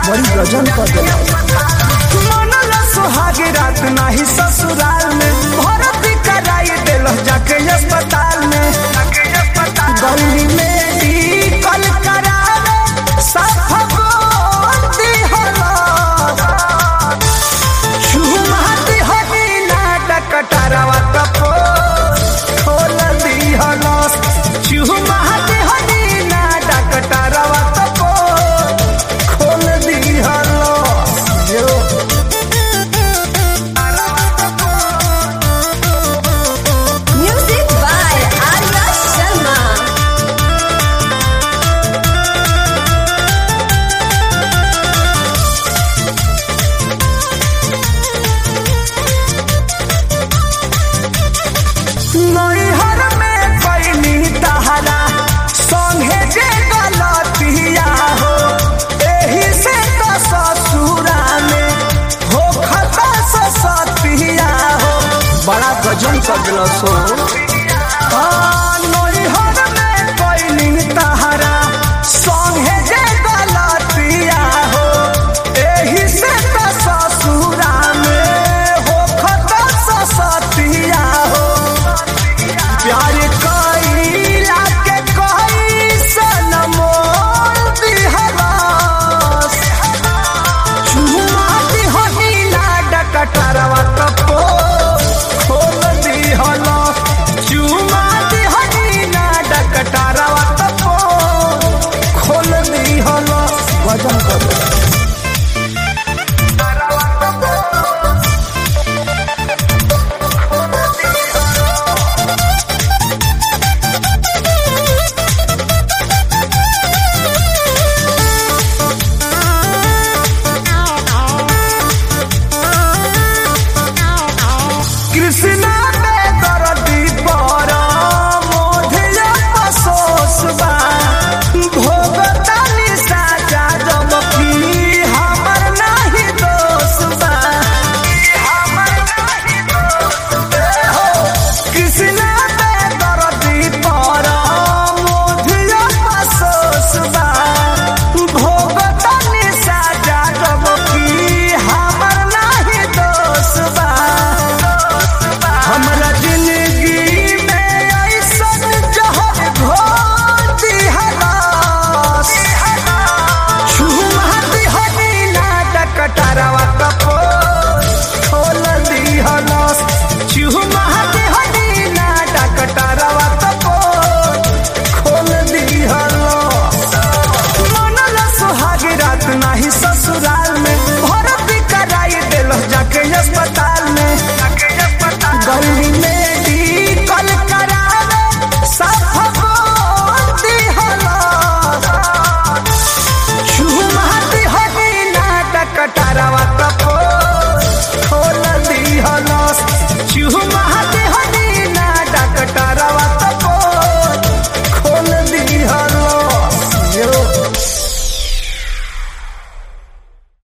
बड़ी गजन कर देला मनल सुहाग रात नाही ससुराल में भर्ती कराई दिल जाके अस्पताल में गली में कल करावे साफ बोलती हला शुमाती हनी नाटक टरवा कपो खोल दी हलस शुमाती हनी नाटक टरवा कपो खोल दी हलस यो Music by Arya Sharma. नैहर में पैनी तहरा संगे जे गलतिया हो एही से तो ससुरा में हो खता सतिया हो बड़ा गजन कर दिल सो नैहर में पैनी तहरा संगे जे गलतिया हो एही से तो ससुरा में हो खता सतिया हो प्यार कईला के कईसन मोल दिहलास चुमा दिहनीला डकटरवा कपो खोल दिहलास चुमा दिहनीला डकटरवा कपो खोल दिहलास वजन कर कृष्णा में दर्दी पर मोधिया अफसोस बा भोगतानी साजा जब की हमर नाही दोष बा हमर नाही दोष हो कृष्णा में दर्दी पर मोधिया अफसोस बा भोगतानी साजा जब की हमर नाही दोष बा हमरा जिंदगी में ऐसन जहर घोर दिहलास छुमहती हनी नाटक टरवा कपो खोल दिहलास छुमहती हनी नाटक टरवा कपो खोल दिहलास मनल सुहाग रात नाही ससुराल में भर्ती कराई दिल जाके अस्पताल में गली में डी कल करावे साफ बोलती हला छुमाती हनी नाटक टरवा